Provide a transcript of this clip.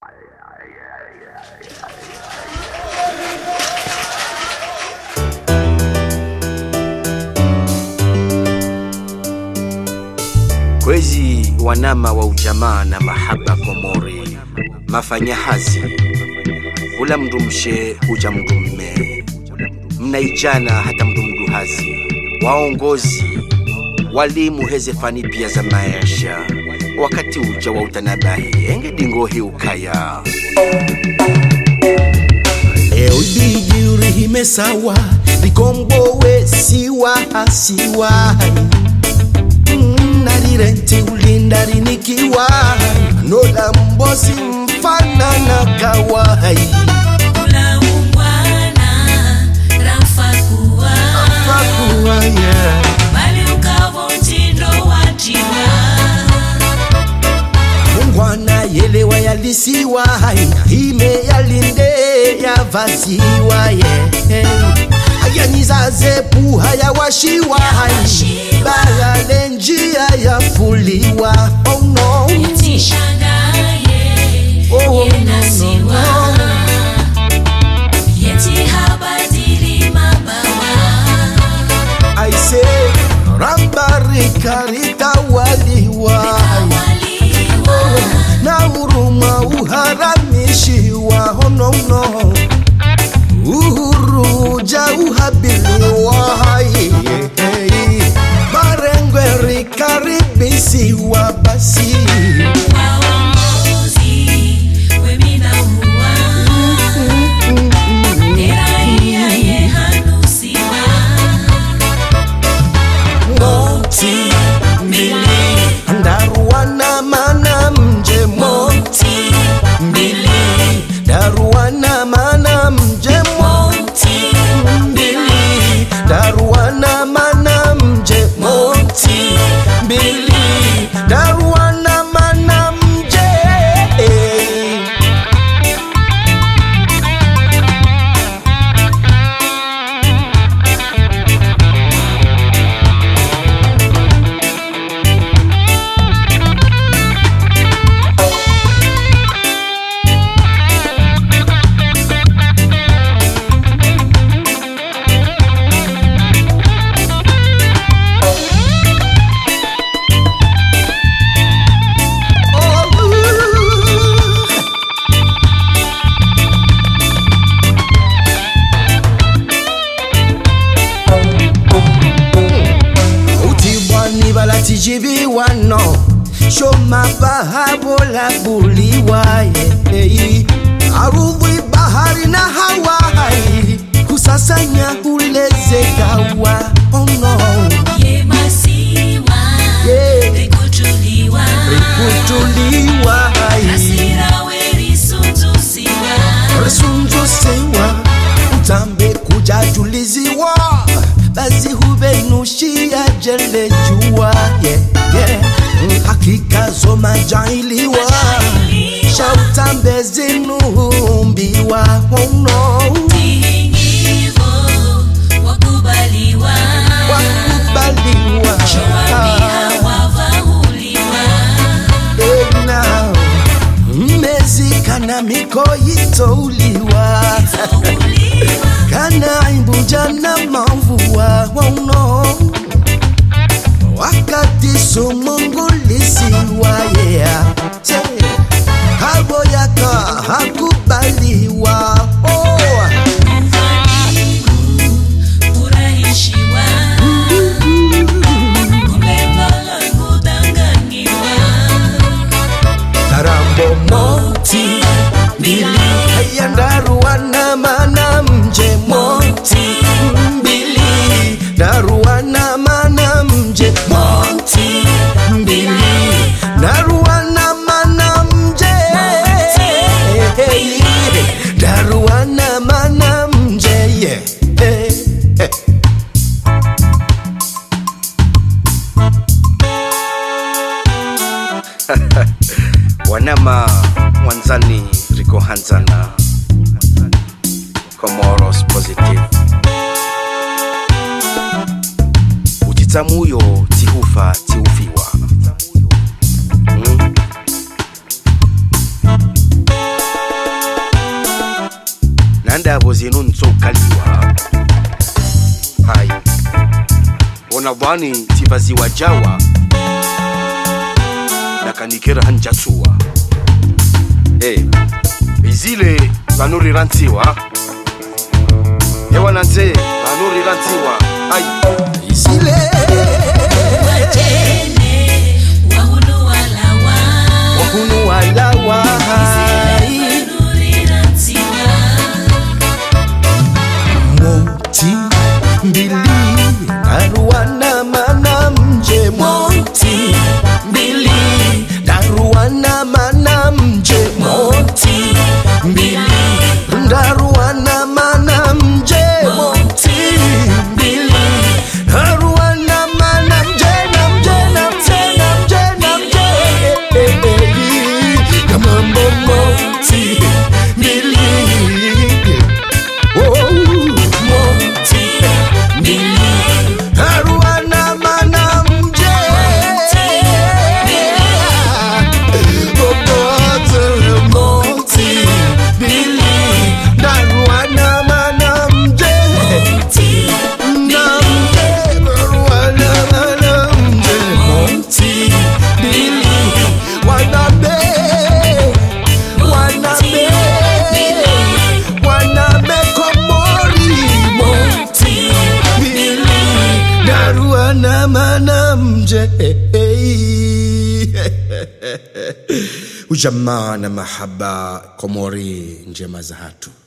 Kwezi wanama wa ujamaa na mahaba Komori, mafanyahazi ula mndu mshe huja mndu mme, mnaijana hata mndu mduhazi, waongozi walimu hezefani pia za maisha, wakati uja wa utanabahi engedingohi ukaya leo ibidi urihime sawa likombowe siwa siwa Mm, narirenti ulindarinikiwa nola mbosi mfana na kawai Kula ungwana rafakuwa fakuwa yeah. bali ukavo mtindo wa jiwa mungwana yelewa yalisiwa ime yalinde yavaziwa ye ayanyizaze puha yawashiwa bagale njia yafuliwa oh no. Yetishangaye Oh, no, no, yenasiwa no. yeti habadili mabawa I say rambarika litawaliwa awaliwa na huruma uharamishiwa oh no no uhuru ja uhabiliwa hey, hey. marengwe rikaribisiwa basi waongozi weminahuwa eraia yehanusiwa moti mbili ndaruwana mana mje moti moti mbili daruwana mana mje moti mbili daruwana mana mje moti mbili daruwana mana mje utibwani balatijibiwano shomabahabola buliwaye arudhi bahari na hawai kusasanya ulezekawa oh no. yemasiwa Yeah. rikutuliwa kutuliwa asira werisunzusiwa risunzusiwa utambe kujajuliziwa basi huvenushia jele jua yeah, yeah. hakika zomajailiwa shautambe zinuhumbiwa oh no. tihingivo wakubaliwa wakubaliwa showapia wavahuliwa Ena, mmezikana mikoyitouliwa touliwa kana imbuja na mavua wauno wakati sumungulisiwa yeah. Che, kabo yaka hakubaliwa oh. furahishiwa kumembala kudanganyiwa tarambo moti mbili ayandaruwana mana mje moti mbili daruwana mana mje moti mbili daruwana mana mje daruwana mana mje yeah. Eh, eh. wanama mwanzani riko hanzana Comoros positive utitsamuyo tihufa tiufiwa mm? ndavo zinu ntsokaliwa hai ona bwani tivaziwa jawa nakanikera hanjatsuwa hey. izile vanorirantsiwa ewananze vanorirantsiwa ai Isile Wajene wahunu walawa Wahunu walawa Wanurirantiwa Moti mbili Daruana mana mje Moti mbili Daruana mana mje Moti mbili Daruana mana mje Moti mbili Daruana mana mje na mje na mje na mje na mje Eh, eh, eh. Kama moti mbili Oh, moti mbili Haruana mana mje Bobote moti mbili Haruana mana mje Na mje Haruana mana mje Moti mbili Wanabe Wanabe Wanabe komori Moti mbili Daruana mana mje ujamaa na mahaba komori njema za hatu